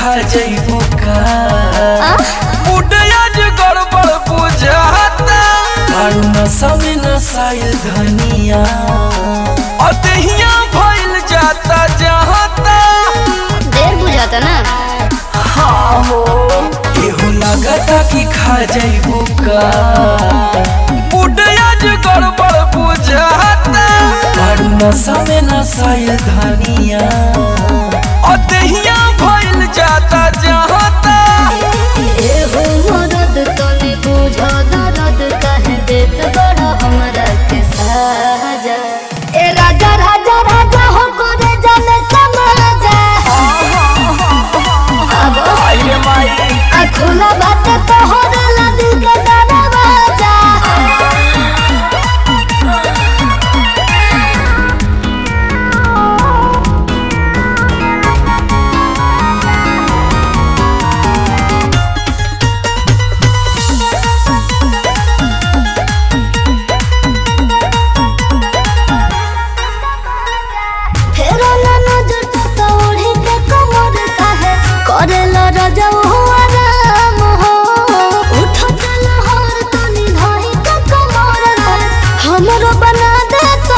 खा जइबू का आ? बुढ़ियाज गड़बड़ बुझाता मारू नशा में नसाइल धनिया अतहिया भइल जाता जहाता देर बुझाता ना हाँ हो केहू लगता कि खा जइबू का बुढ़ियाज गड़बड़ बुझाता मारू नशा में नसाइल धनिया अतहिया भइल जाता जहाता एहो मदद तनी बुझा दर्द काहे देत बड़ा हमरा के साजा ए राजा राजा राजा हो करे जाने समाजा अब आइए माई आ खुला बात तोहर ला दिल के दरवाजा फेरो ना नजर तो तोड़ी के कमर काहे करेला राजा हुआ राम हो उठत लहर तनी धाई के कमर रे हमरो बना दे तो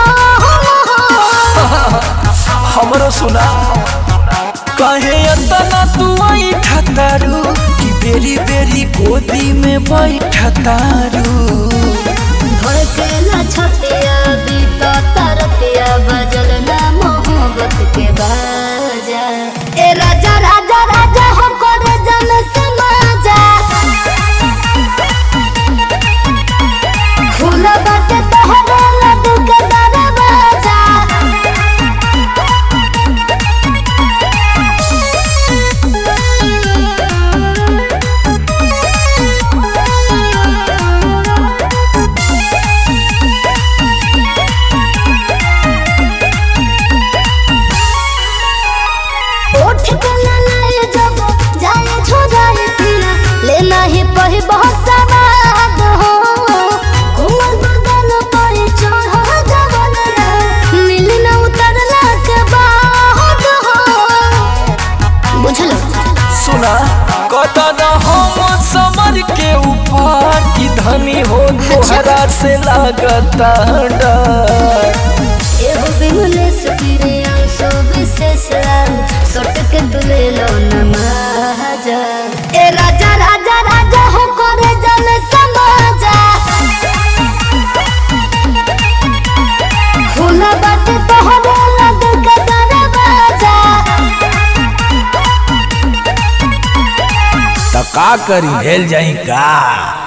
काम हमरो सुना कहे अतना तू आई ठतारू कि बेरी बेरी गोदी में बैठा तारू भड़केला छतिया बीता तरतिया बजल ना मोहब्बत के बाजा ए राजा राजा राजा हो करे जन समाजा खुला बाटे तोहरा लड्डू के दरवाजा उठ के ना लाए जब जाए छोड़ाए पीना लेना ही पही बहुत सवाद हो कोमल बदन पर चढ़ जवन रे मिल न उतरला के बाद हो बुझलो सुना कदन हम समर के ऊपर की धनी हो तोहरा से लागता डर एहो बिमलेश पीरे अंशो विशेष सट के तुले लो नमाजा ए राजा राजा राजा हो करे जन समाजा खुला बाटे तोहरा लग के दरवाजा त का करी हेल जाई का